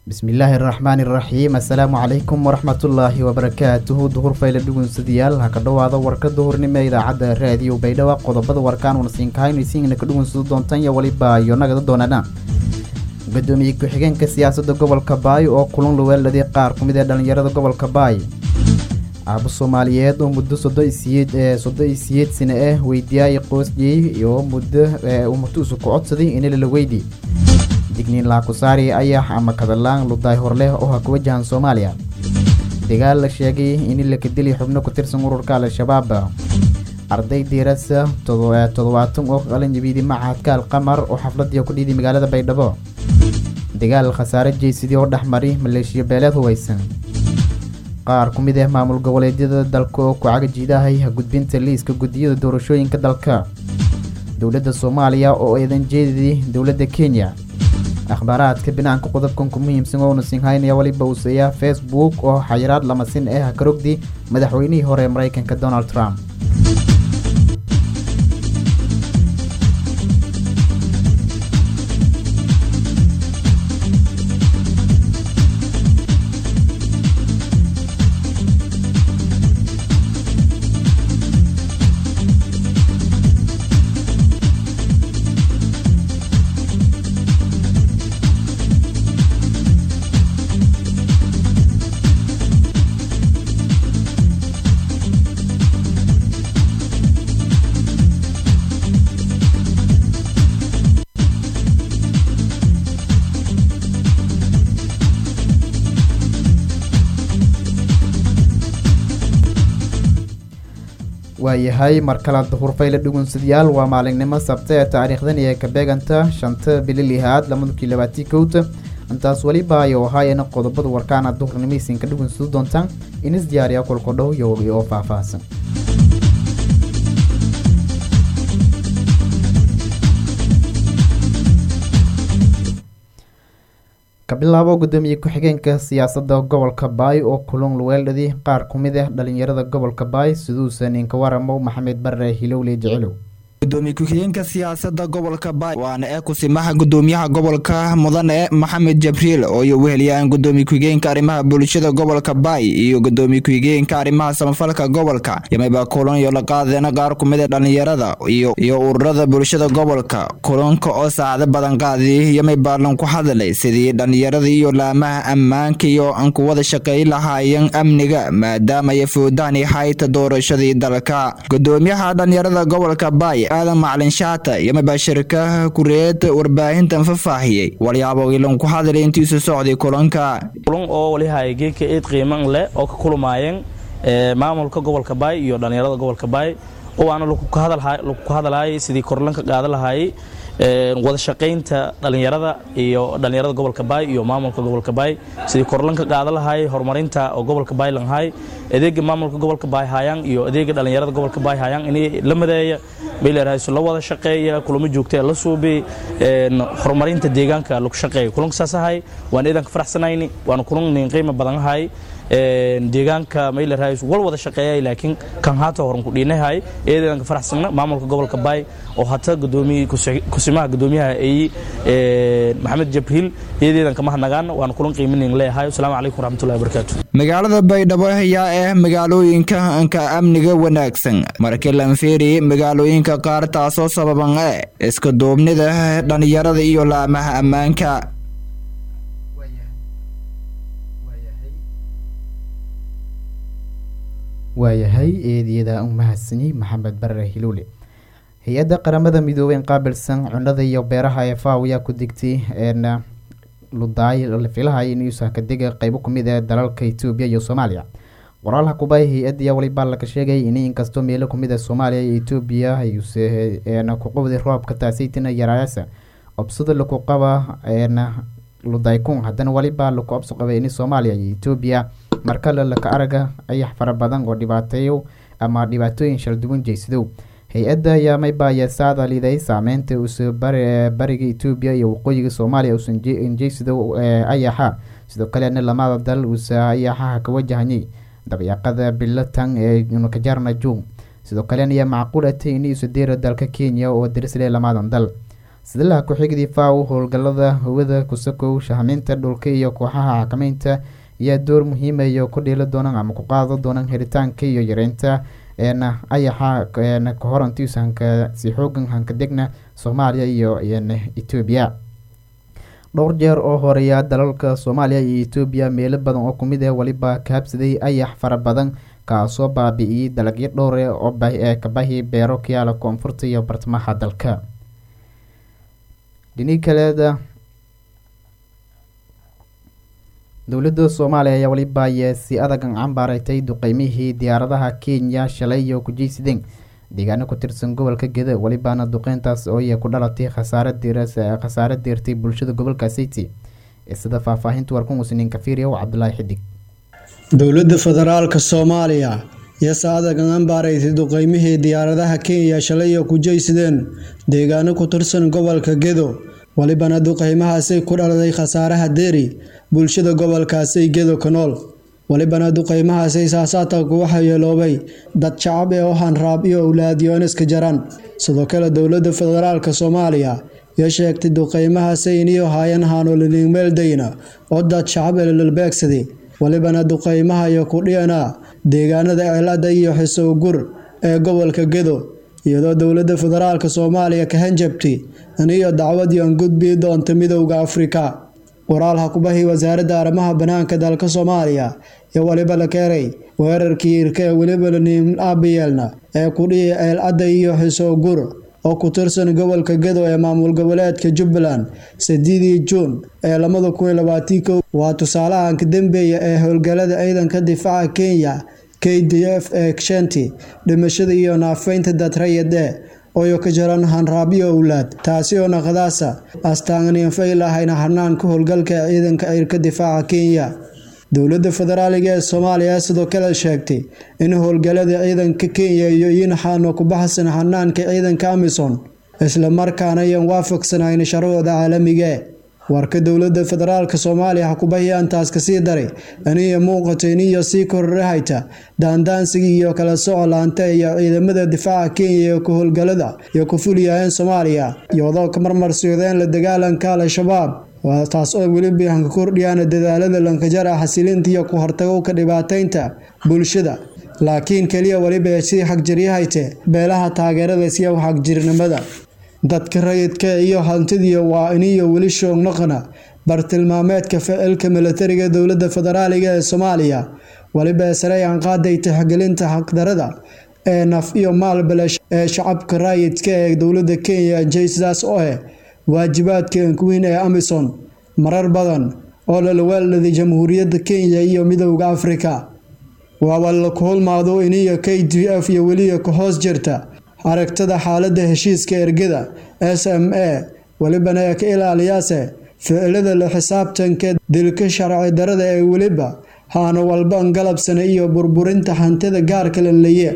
bismillaahi araxmaani iraxiim assalaamu calaykum waraxmatullaahi wabarakaatuhu duhur fayle dhugunsadayaal ha ka dhowaada warka duhurnimo ee idaacadda raadiyo baydhabo qodobada warkaan unasiinkahaynuisiingna ka dhugunsado doontan iyo weliba iyo nagada doonana gudoomiye ku-xigeenka siyaasadda gobolka baay oo kulan luweeladii qaar ku mid ee dhallinyarada gobolka baay aabo soomaaliyeed oo muddo soddosiyeed ee soddon iyo siyeed sane ah weydiyaayay qoosjiyey iyo muddo umutuusu ku codsaday inilala weydi digniin laakusaari ayax ama kadalaan ludaay horleh oo ha ku wajahan soomaaliya dagaal la sheegay in laka dili xubno ku tirsan ururka al-shabaab arday diirasa toddobaatan oo qalanjabiidi macahadka alqamar oo xafladii ku dhiiday magaalada baydhabo dagaal khasaare jeysidii oo dhexmari maleeshiya beeleed hubaysan qaar ku mid ah maamul goboleedyada dalka oo ku cagajiidahay gudbinta liiska guddiyada doorashooyinka dalka dowladda soomaaliya oo eedan jeedidii dowladda kenya akhbaaraadka binaanka qodobkan ku muhiimsan oo nasinhaynaya weliba uuseeya facebook oo xayiraad lamasin ah karogdi madaxweynihii hore ee maraykanka donald trump waayahay mar kale duhurfayle dhugunsadayaal waa maalinimo sabta ee taariikhdan iyo kabeeganta shanta bili lihaad lamadukii labaatii kowta intaas weliba ayo ahaayeen qodobada warkaana duhurnimeysinka dhugunsado doontaan inis diyaariya kulkodhow iyo wagi oo faahfaahsan kabilaabo gudoomiye ku-xigeenka siyaasadda gobolka baay oo kulun luweeldhadii qaar ku mid ah dhalinyarada gobolka baay siduusa ninka waramo maxamed bare hilowle jecelow gudoomiye ku-xigeenka siyaasada gobolka baay waana ee kusimaha gudoomiyaha gobolka mudane maxamed jabriil oo iyo weheliyaan gudoomiye ku-xigeenka arrimaha bulshada gobolka baay iyo gudoomiye ku-xigeenka arrimaha samafalka gobolka yamayba kulan iyo la qaadeena qaar kumid ee dhalinyarada iyo iyo ururada bulshada gobolka kulanka oo saacado badan qaadi yamay baalan ku hadlay sidii dhalinyarada iyo laamaha ammaanka iyo aan ku wada shaqeey lahaayeen amniga maadaama ay foodaan hayta doorashadii dalka gudoomiyaha dhalinyarada gobolka baay aadan macalin shaata yamaba shirkaha kureed warbaahintan fafaahiyey walyaabo ilan ku hadlay intiisu socday kulanka kulan oo walihay geedka eed qiiman leh oo ka kulmaayeen maamulka gobolka baay iyo dhallinyarada gobolka baay oo aana lagu ka hadlaayay sidii korlanka qaadan lahaayay wada shaqaynta dhallinyarada iyo dhallinyarada gobolka baay iyo maamulka gobolka baay sidii korlanka qaadan lahaayay horumarinta oo gobolka baay lanhaay adeega maamulka gobolka baay hayaan iyo adeega dhallinyarada gobolka baay hayaan inay la madeeya baylerahayso la wada shaqeeya kulamo joogta la suubi horumarinta deegaanka lagu shaqeeya kulanka saas ahay waan eedanka faraxsanayni waana kulan nin qiimo badan ahay deegaanka maylerhays wal wada shaqeeyay laakiin kan haata horan ku dhiinahay eedanka faraxsanna maamulka gobolka baay oo hata gudoomiye kusimaha gudoomiyaha ay maxamed jabriil eedeedan kama hadnagaan waana kulan qiimanin leeyahay asalaamu calaykum waraxmatullahi wabarakaatu magaalada baydhabo ayaa ah magaalooyinka anka amniga wanaagsan markii lanfeeri magaalooyinka qaar taasoo sababan e iska duubnida dhalinyarada iyo laamaha ammaanka waayahay eediyada u mahadsanyey maxamed bare hilowle hay-adda qaramada midoobey qaabilsan cunada iyo beeraha ee faw ayaa ku digtay ludaay filahay in uusakadega qeybo kumid ee dalalka etoobiya iyo soomaaliya qoraalha kubay hay-addiya walibaa laga sheegay in inkastoo meelo kumid ee soomaaliya iyo etoobiya kuqowday roobka taasaytina yaraayasa obsada laku qaba ludaykun haddana walibaa laku obso qabay in soomaaliya iyo etoobiya markale laka araga ayax fara badan oo dhibaateeyo ama dhibaatooyin shalduwan jeysadow hay-adda ayaa maybaaya saadaliday saameynta uuse bariga etoobiya iyo waqooyiga soomaaliya uusan jeysidow ayaxa sidoo kalena lamada dal uuse ayaxaha ka wajahanyay dabyaqada bilatan ee nakajarna jung sidoo kalena ayaa macquul atay in isu deera dalka kenya oo darisle lamadan dal sidilaha ku-xigdii faw howlgalada hawada kusakow shahminta dhulka iyo kooxaha xakameynta ayaa door muhiimayo ku dhiili doonaan ama ku qaado doonaan helitaanka iyo yareynta ayaxa kahorantiis hanka si xoogan hankadegna soomaaliya iyo etoobiya dhowr jeer oo horeeya dalalka soomaaliya iyo etoobiya meelo badan oo kumid ah weliba kahabsaday ayax fara badan kaasoo baabi-iyey dalagyo dhowre oo ee kabahi beero kayaala koonfurta iyo bartamaha dalka dhini kaleeda dowladda soomaaliya ayaa weliba ayee si adagan cambaaratay duqeymihii diyaaradaha kenya shalay iyo kujeysideen deegaano ku tirsan gobolka geda welibaana duqeyntaas ooiya ku dhalatay khasaare khasaare deertay bulshada gobolka city sida faahfaahinta warkan usniin kafiiriya cabdulaahi xidig dowladda federaalka soomaaliya iyo saadagan ambaaraysay duqeymihii diyaaradaha kenya shalay iyo kujeysideen deegaano ku tirsan gobolka gedo walibana duqeymahaasay ku dhaladay khasaaraha deeri bulshada gobolkaasay gedo ka nool walibana duqeymahaasay saasaataku waxaa yeeloobay dad shacab ee ohan raab iyo owlaadiyooneska jaran sidoo kale dowladda federaalka soomaaliya iyo sheegtay duqeymahaasay iniyo haayan haanolinimeeldayna oo dad shacab ee lalbeegsaday walibana duqeymaha iyo kudhiyana deegaanada ceelada iyo xisowgur ee gobolka gedo iyadoo dowladda federaalka soomaaliya ka hanjabtay iniyo dacwadii aan gudbii doonta midowda afrika waraal hakubahii wasaaradda arrimaha banaanka dalka soomaaliya iyo waliba la keenay weerarkii irka ee weliba aabiyeelna ee kudhihi ceelcadda iyo xisowgur oo ku tirsan gobolka gedo ee maamul goboleedka jubbaland sideedii juun ee lamada kun iyo labaatii kow waa tusaalahan ka dambeeya ee howlgalada ciidanka difaaca kenya k d f ee shanti dhimashada iyo naafeynta dadrayade ooyo ka jaran hanraabyo owlaad taasi oo naqdaasa astaanganifay lahayna hanaanka howlgalka ee ciidanka cirka difaaca kenya dowladda federaaliga ee soomaaliya sidoo kale sheegtay in howlgalada ciidanka kenya iyo yinxaano ku baxsan hanaanka ciidanka amisom islamarkaana ayaan waafaqsanayn sharcooda caalamigae warka dowladda federaalka soomaaliya hakubahi antaas kasii daray aniya muuqato iniyo sii kororahayta daandaansigii iyo kala soco laanta iyo ciidamada difaaca kenya iyo ku howlgalada iyo ku fuliyaheen soomaaliya iyadoo ka marmarsoodeen la dagaalanka al-shabaab taas oo weliba hanka kordhiyaan dadaalada lankajara xasilinta iyo ku hortagowka dhibaateynta bulshada laakiin keliya weliba sii xagjiryahayte beelaha taageerada siya xagjirnimada dadka rayidka iyo hantidiya waa iniyo weli shoognaqana bartilmaameedka ficilka milatariga dowladda federaaliga ee soomaaliya weliba sareyaan qaaday tixgelinta xaqdarada ee naf iyo maalbalesh ee shacabka raayidka ee dowladda kenya jaysidaas oo eh waajibaadka enkuweyn ee amison marar badan oo lalawaaladay jamhuuriyadda kenya iyo midowda afrika waaba la kuhulmaado iniyo k d f iyo weliya ka hoos jirta aragtada xaalada heshiiska ergada s m a welibana ee ka ilaaliyaase ficilada la xisaabtanka dilka sharci darada ee weliba haana walban galabsana iyo burburinta hantida gaarka lanleye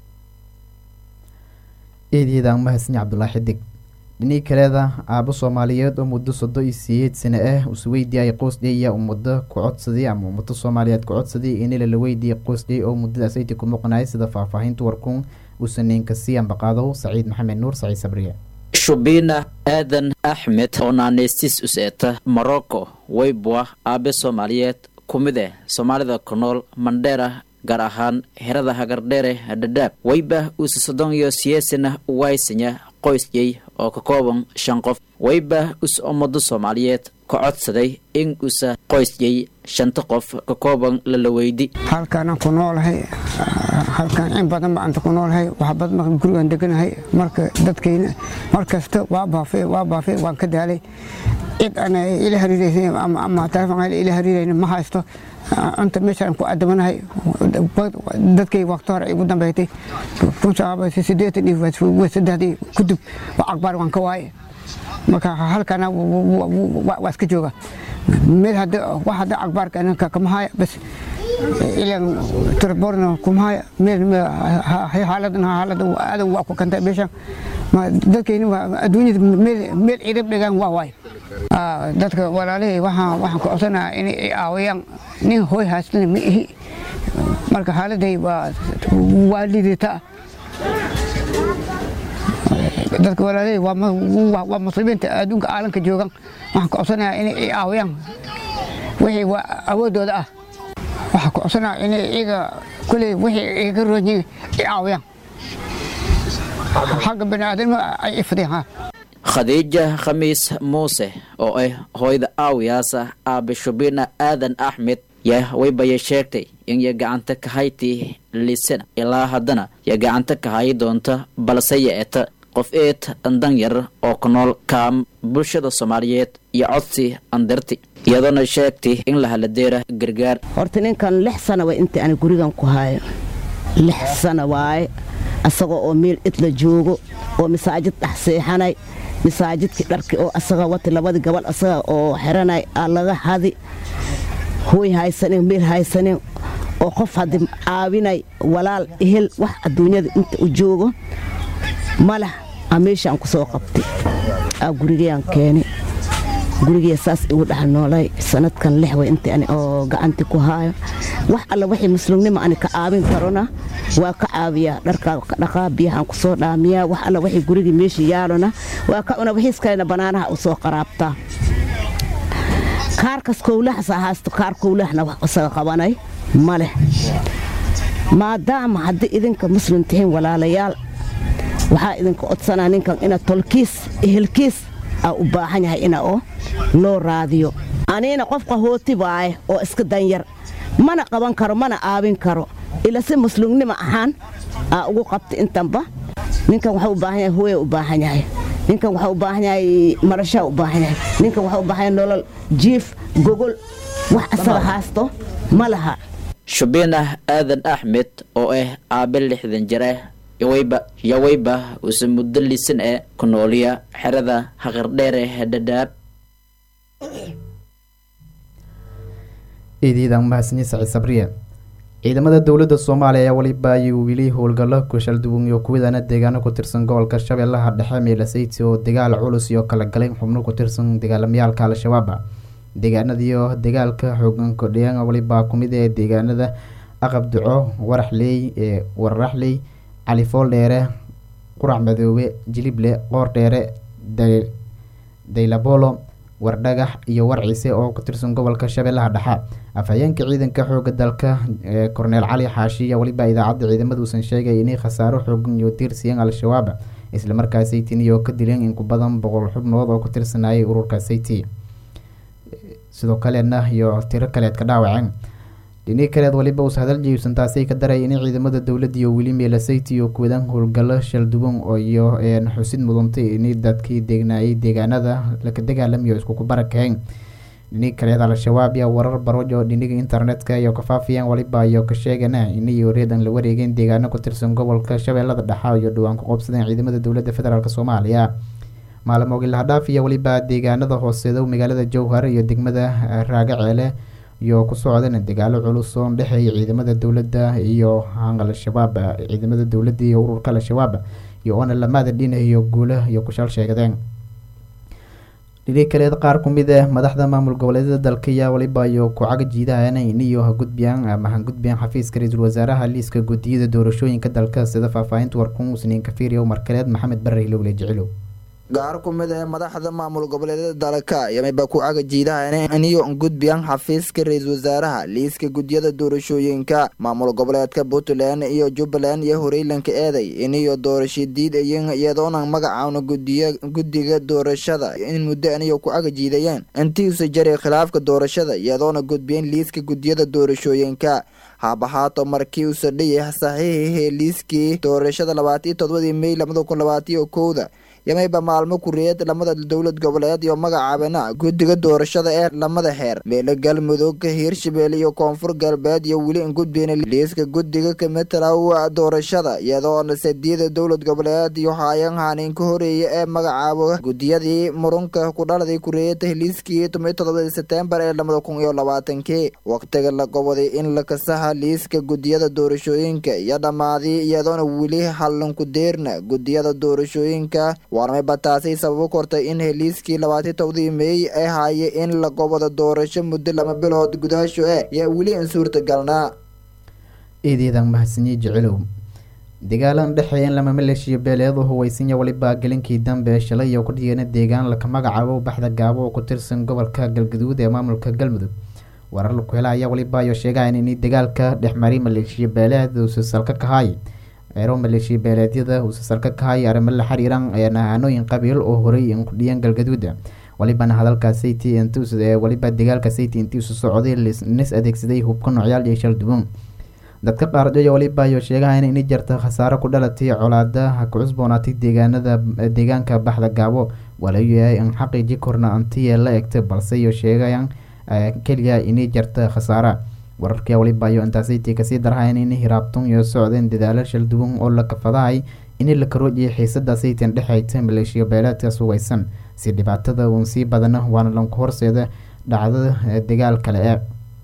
eedyada mahadsan cabdulaahi xidig dhinii kaleeda aabo soomaaliyeed oo muddo sodo iyo siyeed sane ah usweydiiyay qoosdhey ayaa ummado ku codsaday ama ummado soomaaliyeed ku codsaday inila la weydiiyay qoosdhey oo muddadaas ayti ku muqnayay sida faahfaahinta warkuun usaniinka sii ambaqaadow saciid maxamed nuur saciid sabriye shubiina aadan axmed oo naaneystiis us-eeta morocco weybwa aabe soomaaliyeed ku mid eh soomaalida ku nool mandheera gaar ahaan herada hagardheere dhadhaab weyba uuse soddon iyo siyeesana waysanya qoysyey oo ka kooban shan qof weyba us ummado soomaaliyeed ka codsaday in usa qoysyey shanta qof ka kooban lala weydi halkaanaan ku noolahay halkaan in badan baan ku noolahay waxbad marka gurigaan deganahay marka dadkayna mar kasta waa baafay waa baafay waan ka daalay cid aan ila hariiraysa ama telefoon aan ila hariirayna ma haysto inta meeshaan ku adamanahay dadkay waqti hore igu dambeeytay kun sagaal sideetan iyo saddexdii kudub waa aqbaar waan ka waaye marka halkana waa iska jooga meel hadda wax hadda aqbaarka anaka kama haya bas ilan turborna kuma haya meel xaaladan xaalada aadan waa ku kantay meeshan dadkayni adduunyada meel cirib dhigaan waa waay dadka walaalihii waxaan waxaan ku codsanayaa inay caawiyaan nin hooy haastana ma ihi marka xaaladay waa waa liidataa dadka walaaley waa muslimiinta adduunka caalamka joogan waxaan ku codsanayaa inay i caawiyaan wixii waa awoodooda ah waxaan ku codsanayaa inay iyaga kuley wixii iga roonyiin i caawiyaan xagga baniaadamnimo ay ifadiyaan khadiija khamiis muuse oo ah hooyda aawiyaasa aabe shubina aadan axmed yaa waybaya sheegtay in ya gacanta ka hayti lisana ilaa haddana ya gacanta ka hayi doonta balse ya-eta qof eed andan yar oo ku nool kaam bulshada soomaaliyeed iyo codsi andarti iyadoona sheegtay in la haladeera gargaar horta ninkan lix sana way inta ani gurigan ku hayo lix sana waaye asaga oo meel idla joogo oo masaajid dhex seexanay masaajidkii dharki oo asaga wati labadii gabal asaga oo xiranay aa laga hadi hooy haysanin meel haysanin oo qof haddii caawinay walaal ehel wax adduunyada inta u joogo malah aa meeshaan ku soo qabtay aa gurigayaan keenay gurigaya saas igu dhex noolay sanadkan lix way inta ani oo gacanti ku haayo wax alla wixii muslimnimo ani ka caawin karona waa ka caawiyaa dharkaa ka dhaqaa biyahaan ku soo dhaamiyaa wax alla wixii gurigii meesha yaalona waa ka una wixiiskalena bannaanaha u soo qaraabtaa kaarkas kowlahasaa haasto kaar kowlahna wax isaga qabanay ma leh maadaama haddii idinka muslim tihiin walaalayaal waxaa idinka codsanaa ninkan ina tolkiis ehelkiis aa u baahan yahay ina oo loo raadiyo aniina qof qahooti waaye oo iska danyar mana qaban karo mana aabin karo ila si muslimnimo ahaan aa ugu qabta intanba ninkan waxaa u baahan yahay hooya u baahan yahay ninkan waxaa u baahan yahay marashaa u baahan yahay ninkan waxaa u baahan yahay nolol jiif gogol wax asaga haasto ma laha shubinah aadan axmed oo ah aabe lixdan jir ah yawayba yawayba uuse muddo lisan ee ku nooliya xerada haqardheer ee dhadhaab iidiidan mahadsanyi saciid sabriye ciidamada dowladda soomaaliya ayaa weliba ayuu wili howlgallo kushaldubun iyo kuwadana deegaano ku tirsan gobolka shabeellaha dhexe meelasayti oo dagaal culus iyo kala galayn xubno ku tirsan dagaalamayaalka al-shabaab deegaanadiiyo dagaalka xoogan kordhiyaan weliba kumid ee deegaanada aqab duco waraxley ee wararaxley califool dheere qurac madoobe jilible qoor dheere daylabolo wardhagax iyo warciise oo ku tirsan gobolka shabeellaha dhexe afhayeenka ciidanka xooga dalka korneel cali xaashiya weliba idaacadda ciidamada uusan sheegay inay khasaaro xoogan iyo tiirsiiyeen al-shabaab islamarkaa saytini oo ka dileen in ku badan boqol xubnood oo ku tirsanayay ururka sayti sidoo kalena iyo tiro kaleed ka dhaawaceen dhinii kaleed waliba uus hadal jiibsan taasay ka daray in ciidamada dowladda iyo weli meelasayti iyo kuwadan howlgallo shalduwan oo iyo xusid mudantay in dadkii deegnaayay deegaanada laka dagaalamayo iskuku barakaheen dhinii kaleed al-shabaab yaa warar barojo dhiniga internetka iyo kafaafiyeen waliba iyo ka sheegana inay reedan la wareegeen deegaano ku tirsan gobolka shabeellada dhexa iyo dhowaan ku qoobsadeen ciidamada dowladda federaalk soomaaliya maalmo gilhadhaaf iyo weliba deegaanada hooseedo magaalada jowhar iyo degmada raagaceele iyo ku socdeen dagaalo culus oo dhexeeya ciidamada dowladda iyo al-shabaab ciidamada dowladda iyo ururka al-shabaab iyo oona lamaada dhinayo guulo iyo kushaal sheegadeen dhini kaleed qaar kumid ah madaxda maamul goboleedyada dalka ayaa waliba iyo ku-caga jiidahan iniyo hagudbiyaan ama hangudbiyaan xafiiska ra-iisul wasaaraha liiska guddiyada doorashooyinka dalka sida faahfaahinta warkun usniin kafiiriya markaleed maxamed barre lowle jicilow gaar ku mid ee madaxda maamul goboleedyada dalka yamiba ku caga jiidahan iniyo gudbiyaan xafiiska ra-iisul wasaaraha liiska guddiyada doorashooyinka maamul goboleedka puntland iyo jubbaland iyo horeylanka eeday iniyo doorasho diidayen iyadoona magacaana guddiga doorashada in muddo aniyo ku caga jiidayeen intiisa jaray khilaafka doorashada iyadoona gudbiyeen liiska guddiyada doorashooyinka haabahaato markii uu sadhiyay saxiixihii liiskii doorashada labaatiyo todobadii mey labada kun labaatiyo kowda yamayba maalmo kureed lamada dowlad goboleed iyo magacaabana guddiga doorashada ee lamada heer meelo galmudug hiirshabelle iyo koonfur galbeed iyo weli ingudbeen liiska guddiga kamitalow doorashada iyadoona sadiida dowlad goboleed iyo haayan hanin ka horeeya ee magacaabo guddiyadii murunka kudhaladay kureeyata liiskii tomiyo todobadii setembar ee lamada kun iyo labaatankii waqtiga la goboday in la kasaha liiska guddiyada doorashooyinka iyo dhammaaday iyadoona weli hallanku deerna guddiyada doorashooyinka waarmayba taasay sababo kortay in heliiskii labaatiyo tobadii meey ay haaye in la gobodo doorasho muddo lama bilood gudahasho eh yaa weli in suurtagalnaa eedeedan mahadsanyi jicilow dagaalan dhexeeyan lama maleeshiya beeleed oo huweysanya weliba gelinkii dambe shalay iyo ku dhigeen deegaan laka magacaabo baxda gaabo oo ku tirsan gobolka galgaduud ee maamulka galmudug warar laku hela ayaa weliba ayo sheegayan in dagaalka dhexmaray maleeshiya beeleed uusa salka kahay eero maleeshiya beeleedyada uusa salka kahay arrimo la xiriiran nahanooyin qabiil oo horey kudhiyeen galgaduuda walibana hadalka sayti waliba dagaalka sayti intii isu socday nis adeegsaday hubka noocyaal iyo shal duwan dadka qaarjoya waliba ayo sheegahayn in jarta khasaaro ku dhalatay colaadaha ku cusboonaatay deegaanada deegaanka baxda gaabo walayahay in xaqiiji korna antiya la egta balse iyo sheegayan keliya inay jarta khasaara wararka waliba ayo intaasaytii kasii darhayn in hiraabtun iyo socdeen dadaalo shal duwan oo la kafadahay in la karoojiyay xiisada saytan dhexayta maleeshiya beeleedkaas huweysan si dhibaatada uun sii badana waana lanku horseeda dhacdada dagaal kale ee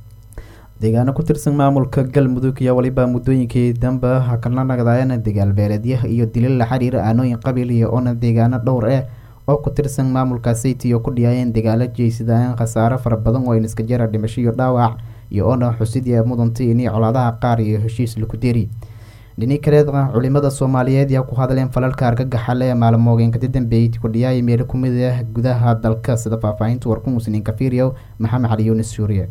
deegaano ku tirsan maamulka galmudug iyo waliba muddooyinkii dambe hakala nagdaayeen dagaal beeleedyaha iyo dilil la xiriira aanooyin qabiil iyo oona deegaano dhowr ah oo ku tirsan maamulka sayti iyo ku dhiyaayeen dagaalo jeysadaan khasaaro fara badan oo iska jara dhimasho iyo dhaawac iyo oona xusidii mudantay inay colaadaha qaar iyo heshiis laku deri dhini kaleedna culimada soomaaliyeed yaa ku hadleen falalka argagaxale ee maalmoogeenkadi dambeeyay kudhiyaaya meelo kumid ah gudaha dalka sida faahfaahinta warku musliin kafiiriyow maxamed cali yunis suuriye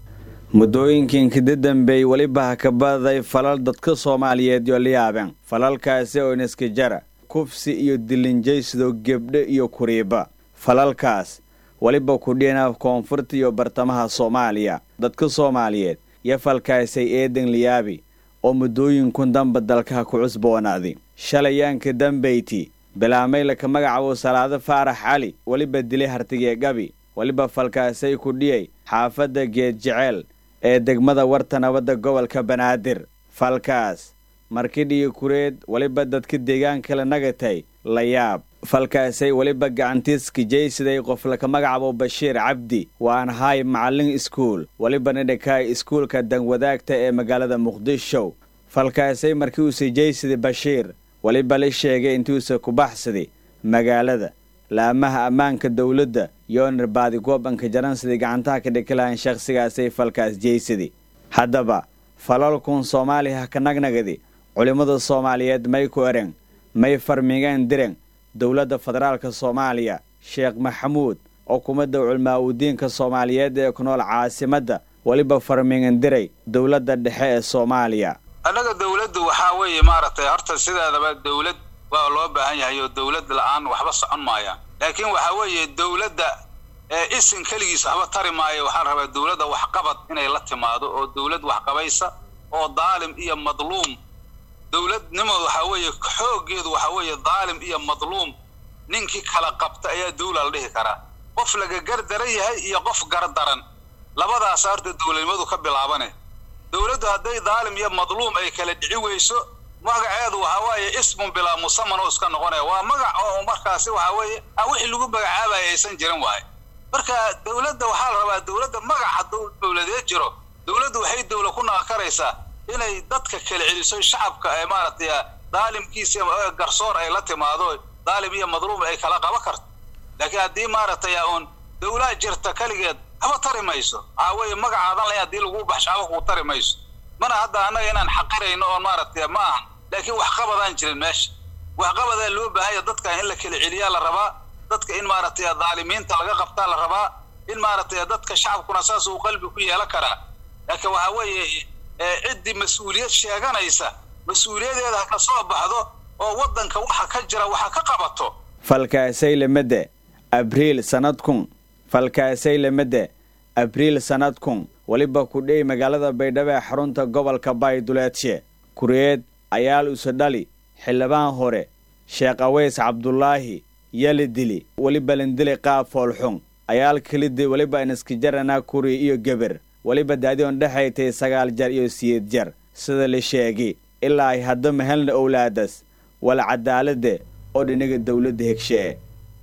muddooyinkii kada dambeey weliba ha ka badaday falal dadka soomaaliyeed yo la yaabeen falalkaasi oo inaska jara kufsi iyo dilinjaysido gebdho iyo kuriiba falalkaas weliba kudhina koonfurta iyo bartamaha soomaaliya dadka soomaaliyeed iyo falkaasay eedan liyaabi oo muddooyinkun damba dalkaha ku cusboonaaday shalayaanka dambayti bilaamay laka magacaabo salaado faarax cali weliba dilay hartigee gabi weliba falkaasay ku dhiyay xaafadda geed jeceel ee degmada warta nabadda gobolka banaadir falkaas markidhiyo kureed weliba dadka deegaankala nagatay la yaab falkaasay weliba gacantiiska jaysiday qof laka magacaabo bashiir cabdi waan hay macallin iskuul welibana dhakaay iskuulka danwadaagta ee magaalada muqdisho falkaasay markii uuse jaysiday bashiir weliba la sheegay intuusa ku baxsaday magaalada laamaha ammaanka dowladda yoonar baadigoob anka jaransiday gacantaha ka dhikilahan shakhsigaasay falkaas jeysaday haddaba falalkun soomaaliya ha ka nagnagadi culimmada soomaaliyeed may ku ereng may farmigeen direng dowladda federaalka soomaaliya sheekh maxamuud xukuumadda culmaa udiinka soomaaliyeed ee ku nool caasimadda weliba farmigan diray dowladda dhexe ee soomaaliya annaga dowladdu waxaa weeye maaragtay horta sideedaba dowlad waa loo baahan yahay oo dowlad la-aan waxba socon maayaan laakiin waxaa weeye dowladda ee isin keligiis waxba tari maayo waxaa la rabaa dowladda waxqabad inay la timaado oo dowlad waxqabaysa oo daalim iyo madluum dowladnimadu waxaa weeye xooggeedu waxaa weeye daalim iyo madluum ninkii kala qabta ayaa dowla la dhihi karaa qof laga gardaran yahay iyo qof gardaran labadaasa horta dowladnimadu ka bilaabane dowladdu hadday daalim iyo madluum ay kala dhici weyso magaceedu waxaa waaye ismun bilaa musaman oo iska noqonaya waa magac oo markaasi waxaa weeye aan wixii lagu magacaabaya aysan jirin waaye marka dowladda waxaa la rabaa dowladda magac hadduu dowladeed jiro dowladdu waxay dowla ku naqakaraysaa inay dadka kala celiso shacabka ee maaragtay daalimkiisa garsoor ay la timaado daalim iyo madluum ay kala qaba karto laakiin haddii maaragtay uun dowlaa jirta keligeed haba tari mayso waxaa weeye magacaadan lahayn haddii lagu baxsho haba kuu tari mayso mana hadda annaga inaan xaqirayno oon maaragtay ma ahan laakiin waxqabadaan jirin meesha waxqabadaa loo baahanya dadka in la kala celiyaa la rabaa dadka in maaragtay daalimiinta laga qabtaa la rabaa in maaragtay dadka shacabkuna saas uu qalbi ku yeelan karaa laakiin waxaa weeye ciddii mas-uuliyad sheeganaysa mas-uuliyadeeda ha ka soo baxdo oo waddanka waxa ka jira waxa ka qabato falkaasay lamada abriil sanadkun falkaasay lamada abriil sanadkun weliba kudhey magaalada baydhabo ee xarunta gobolka bayduleedshe kureed ayaal usadhali xildhibaan hore sheekh aweys cabdulaahi yali dili weliba landili qaab foolxun ayaal kelidi weliba inaskijarana kuri iyo geber weliba daadion dhexaytay sagaal jar iyo siyeed jar sida la sheegi ilaa ay hadda mahelna owlaadas wala cadaalade oo dhinaga dowladda hegshe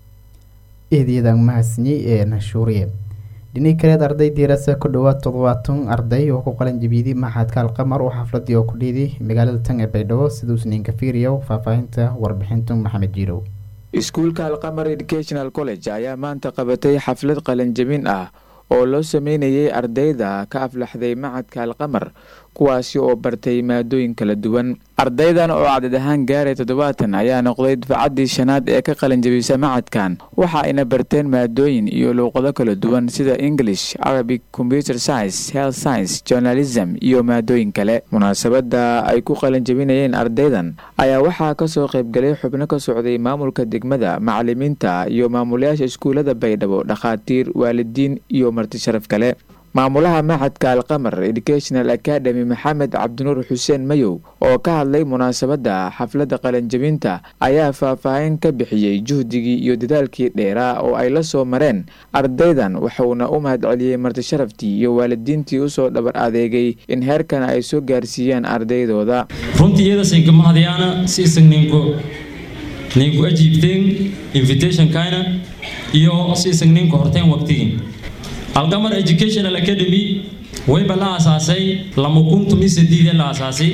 eedyadaan mahadsinyey ee nashuuriye dhini kaleed arday diirasa ku dhowaad toddobaatan arday oo ku qalan jabiidi maxadka alqamar oo xafladii oo ku dhiiday magaalada tan ee baydhabo siduusniinka fiiriyow faahfaahinta warbixinta maxamed jiirow iskuulka alqamar educational college ayaa maanta qabatay xaflad qalanjabin ah oo loo sameynayay ardayda ka aflaxday macadka alqamar kuwaasi oo bartay maadooyin kala duwan ardaydan oo cadad ahaan gaaray toddobaatan ayaa noqday dufcaddii shanaad ee ka qalinjabisa macadkan waxa ayna barteen maadooyin iyo luuqado kala duwan sida english arabic computer science health science journalism iyo maadooyin kale munaasabada ay ku qalinjabinayeen ardaydan ayaa waxaa kasoo qaybgalay xubno ka socday maamulka degmada macalimiinta iyo maamulayaasha iskuullada baydhabo dhakhaatiir waalidiin iyo marti sharaf kale maamulaha macadka alqamar educational academy maxamed cabdinuur xuseen mayow oo ka hadlay munaasabadda xafladda qalanjabinta ayaa faahfaahin ka bixiyey juhdigii iyo dadaalkii dheeraa oo ay la soo mareen ardaydan wuxuuna u mahadceliyey martisharaftii iyo waalidiintii usoo dhabar adeegay in heerkan ay soo gaarsiiyaan ardaydooda runtii iyadasinka mahadyaana si isag ninku ninku ajiibteen invitationkayna iyo si isag ninku horteen waqtigii alqamar educational academy wayba la aasaasay lama kun tumi sideed la aasaasay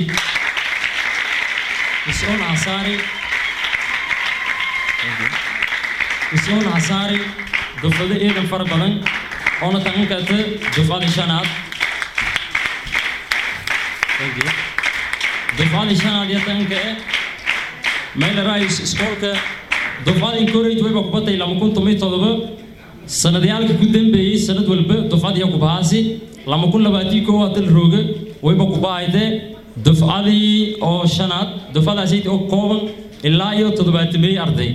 isoon asaari isoon asaari dufado eedan fara badan oona tagan karta dufada shanaad dufada shanaad iyo taganka eh mayla rais iskoolka dufada encourage wayba kubatay lama kun tumi todoba sanadayaalka ku dambeeyey sanad walba dufcadiya kubahaasi lama kun labaatii koo dal rooga wayba kubahayde dufcadii oo shanaad dufcadaasi oo kooban ilaa iyo toddobaatamey arday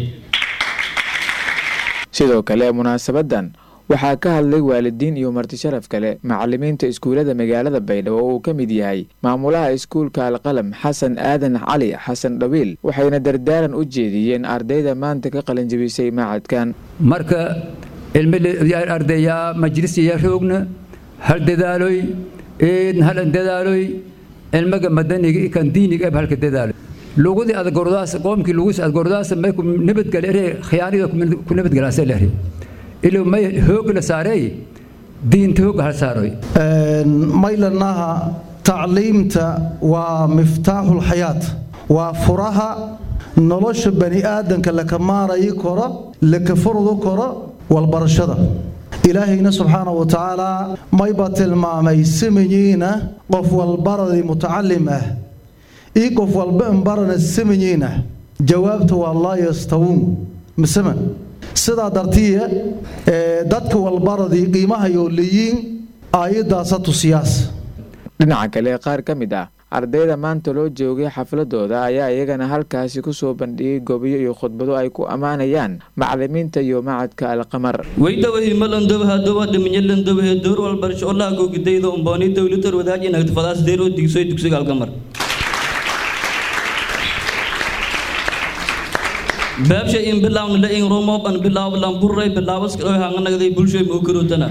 sidoo kale munaasabadan waxaa ka hadlay waalidiin iyo martisharaf kale macalimiinta iskuullada magaalada baydhabo oo uu ka mid yahay maamulaha iskuulka alqalam xasan aadan cali xasan dhawiil waxayna dardaaran u jeediyeen ardayda maanta ka qalinjabisay macadkan marka ardaya majlisiya roogna hal dadaaloy eedna halan dadaaloy cilmiga madaniga ikan diiniga eb halka dadaaloy lugudii adgordaas qoomkii lugus adgordaas may ku nabadgale ere khiyaanida ku nabadgalaase lehri ilo may hoog la saarey diinta hoog hal saaroy maylanaha tacliimta waa miftaaxul xayaat waa furaha nolosha bani aadanka laka maarayi koro laka furdu koro walbarashada ilaahayna subxaana wa tacaala mayba tilmaamay samayiina qof walbaradii mutacalim ah io qof walba inbarana samayiina jawaabta waa laa yastawuun misema sidaa dartiya dadka walbaradii qiimahayo leeyiin aayadaasa tusiyaas dhinaca kale qaar ka mid ah ardayda maanta loo joogay xafladooda ayaa iyagana halkaasi kusoo bandhigay gobiyo iyo khudbado ay ku ammaanayaan macalimiinta iyo macadka alqamar weydawahi malandobaha doba dhiminyalandobahe door walbarasho olaha googidayda umbooni dowlatar wadaaji nagtafadaas deer oo digsoy dugsiga alqamar baabsha in bilaawna la in romob an bilaaw lamburray bilaawaska oo hanganagday bulshoy moo karootana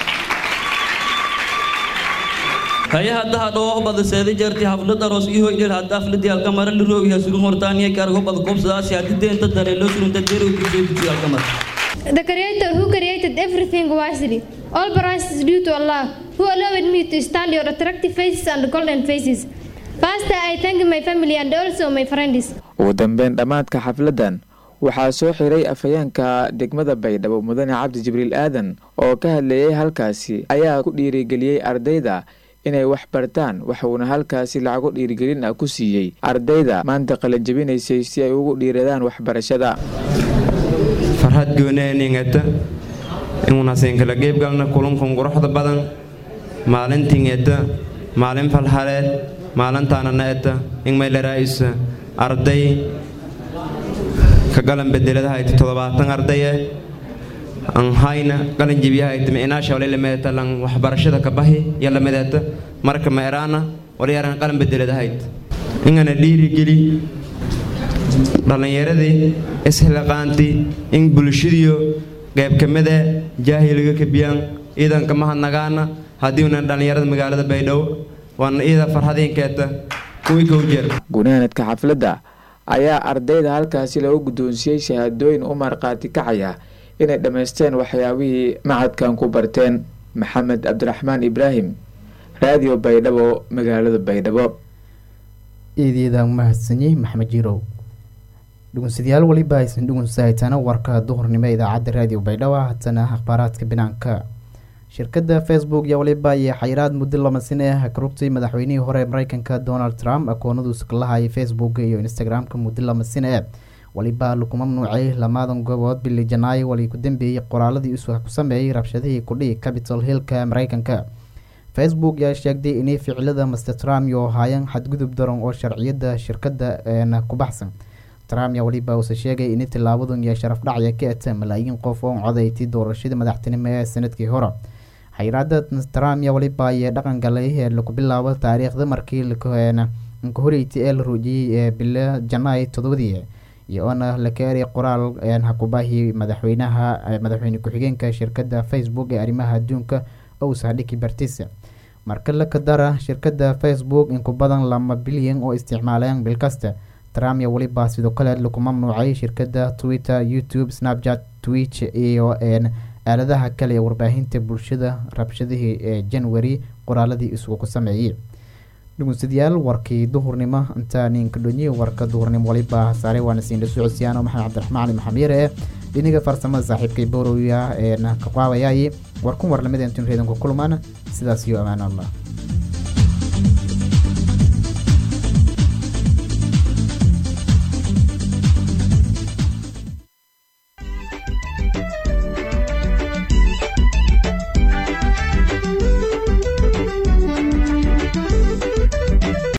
haya haddaha dhoo bada seeda jeerti haflad aroos iyo hoydhel hadda hafladii alkamara la roogi hasurun hortaaniya kaargo bada kobsadaasi haddi deenta dare loo surunta deer oo digsoy dugsiga alkamar The creator who created everything wisely. All praise is due to Allah, who allowed me to stand your attractive faces and golden faces. First, I thank my family and also my friends. ugu dambeyn dhammaadka xafladan waxaa soo xiray afhayeenka degmada baydhabo mudane cabdi jibriil aadan oo ka hadleeyay halkaasi ayaa ku dhiirigeliyey ardayda inay wax bartaan waxuuna halkaasi lacago dhiirigelin ah ku siiyey ardayda maanta qalanjabinaysay si ay ugu dhiiradaan waxbarashada farxad gooneeningata inuunasen kala geebgalna kulankun quruxda badan maalintingeta maalin falhaleed maalintaanana eta ingmaylaraa'isa arday ka galan bedeladahayta toddobaatan ardaye anhayna galan jebiyahayta micnaasha walilameeta lan waxbarashada ka bahi yalamedeeta marka ma eraana walyaran qalan bedeladahayt ingana dhiirigeli dhallinyaradii ishilaqaantii in bulshadiyo qayb ka mide jaahiliga kabiyaan ciidanka mahadnagaana haddiiunan dhallinyarada magaalada baydhabo waana iida farxadiinkeeta kuwii kow jeer gunaanadka xafladda ayaa ardayda halkaasi lagu guddoonsiiyey shahaadooyin u markhaati kacaya inay dhammaysteen waxyaabihii macadkan ku barteen maxamed cabdiraxmaan ibraahim raadiyo baydhabo magaalada baydhabo eedeeda mahadsanyi maxamed jirow dhugunsadayaal weliba aysan dhugunsahaytana warka duhurnimo idaacadda raadiyo baydhabo hatana akhbaaraadka binaanka shirkadda facebook yaa waliba iyo xayiraad muddo lama sin ah ka rugtay madaxweynihii hore mareykanka donald trump akoonadiisu ka lahayay facebook iyo instagram-ka muddo lama sin ah waliba lagu mamnuucay lamadan goobood bili janaayo wali ku dambeeyey qoraaladii isu ku sameeyey rabshadihii kudhihi capitol hillka mareykanka facebook yaa sheegday inay ficilada master trump iyo haayeen xadgudub daran oo sharciyada shirkadda ku baxsan trump yaa waliba uuse sheegay inay tilaabadan iyo sharaf dhacya ka eta malaayiin qof oo codayti doorashadii madaxtinimo ee sanadkii hore xayiraada trump yaa waliba ayee dhaqan galay ee lagu bilaabo taariikhda markii nka horeyti ee la ruujiyey ee bilo janaay todobadii iyoona la keenay qoraal hakubaahi madaxweynaha madaxweyne ku-xigeenka shirkadda facebook ee arrimaha adduunka owsahadhiki bartisa marka la kadara shirkadda facebook in ku badan lama bilyan oo isticmaaleen bil kasta trump iyo weliba sidoo kale lagu mamnuucay shirkadda twitter youtube snapchat twitch iyo aaladaha kale ee warbaahinta bulshada rabshadihii ee january qoraaladii isugu ku sameeyey dhegeystayaal warkii duhurnimo intaa ninka dhonyi warka duhurnimo waliba saare waana siin socodsiyaano maxamed cabdiraxmaan ali maxamed yare dhiniga farsamada saaxiibkay borowiya ee ka qaawayay warkun war lamid intuun reedanku kulmaan sidaas iyo ammaan allah